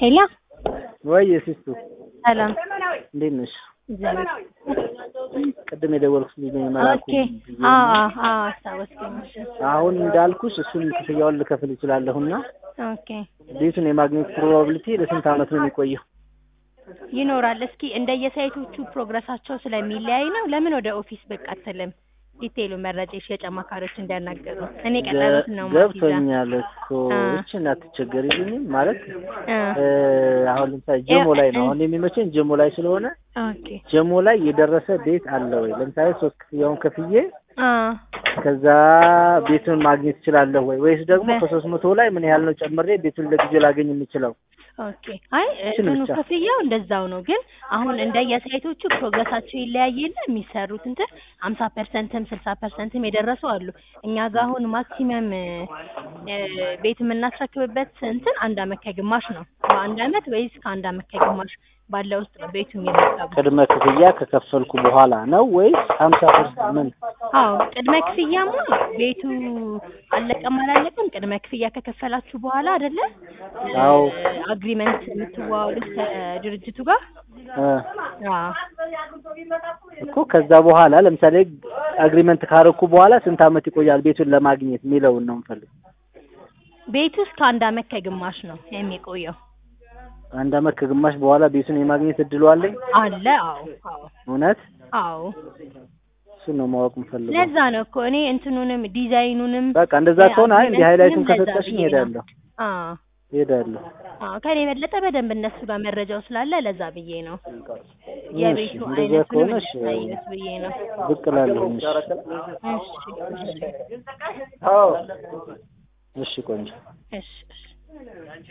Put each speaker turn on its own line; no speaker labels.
ሄሎ
ወይ ሲስቱ
ሰላም
እንዴት ነሽ?
እግዚአብሔር
ቅድም የደወልኩት ልጅ ነኝ መላኩ
ኦኬ አዎ አዎ አስታወስኩኝ እሺ
አሁን እንዳልኩሽ እሱን ክፍያውን ልከፍል እችላለሁና
ኦኬ
ቤቱን የማግኘት ፕሮባቢሊቲ ለስንት ዓመት ነው የሚቆየው?
ይኖራል እስኪ እንደየሳይቶቹ ፕሮግረሳቸው ስለሚለያይ ነው ለምን ወደ ኦፊስ ብቅ አትልም ዲቴይሉ መረጃ የሽያጭ አማካሪዎች እንዲያናገሩ እኔ ቀጠሮት ነው ማስይዛ
ገብቶኛል እኮ
አ።
እችን አትቸገሪልኝም ማለት
አ
እ፣ አሁን ለምሳሌ ጀሞ ላይ ነው አሁን የሚመቸኝ ጀሞ ላይ ስለሆነ
ኦኬ
ጀሞ ላይ የደረሰ ቤት አለ ወይ? ለምሳሌ ሶስት ክፍያውን ከፍዬ
አ
ከዛ ቤቱን ማግኘት እችላለሁ ወይ? ወይስ ደግሞ
በ-
ከሶስት መቶ ላይ ምን ያህል ነው ጨምሬ ቤቱን ለጊዜው ላገኝ የምችለው?
ኦኬ አይ
እሱን
እንትኑ
ብቻ።
ክፍያው እንደዛው ነው፣ ግን አሁን እንደየሳይቶቹ ፕሮግረሳቸው ይለያይና የሚሰሩት እንትን ሀምሳ ፐርሰንትም ስልሳ ፐርሰንትም የደረሱ አሉ። እኛ ጋር አሁን ማክሲመም ቤት የምናስረክብበት እንትን አንድ አመት ከግማሽ ነው። በአንድ አመት ወይስ ከአንድ አመት ከግማሽ ባለ ውስጥ ነው ቤቱ የሚረከቡ።
ቅድመ ክፍያ ከከፈልኩ በኋላ ነው ወይስ ሀምሳ ፐርሰንት ምን?
አዎ ቅድመ ክፍያማ ቤቱ አለቀም አላለቀም ቅድመ ክፍያ ከከፈላችሁ በኋላ አይደለ
አዎ።
አግሪመንት የምትዋዋሉት ከድርጅቱ ጋር
እ፣
አዎ
እኮ ከዛ በኋላ ለምሳሌ አግሪመንት ካረኩ በኋላ ስንት አመት ይቆያል ቤቱን ለማግኘት የሚለውን ነው የምፈልግ።
ቤቱ እስከ አንድ አመት ከግማሽ ነው የሚቆየው።
አንድ አመት ከግማሽ በኋላ ቤቱን የማግኘት እድሉ አለኝ?
አለ አዎ አዎ
እውነት?
አዎ
እሱን ነው ማወቅ የምፈልገው።
ለዛ ነው እኮ እኔ እንትኑንም ዲዛይኑንም
በቃ እንደዛ ከሆነ አይ እንዲህ ሃይላይቱን
ለዛ
ከሰጠሽኝ
ብዬ ነው።
እሄዳለሁ
አዎ
እሄዳለሁ።
አዎ ከኔ የበለጠ በደንብ እነሱ ጋር መረጃው ስላለ ለዛ ብዬ ነው
እሺ፣
የቤቱ
እንደዛ
አይነቱንም
ከሆነ እሺ፣
እንድታዩት ብዬ ነው።
ብቅ እላለሁ። እሺ
እሺ እሺ
እሺ ቆንጆ
እሺ እሺ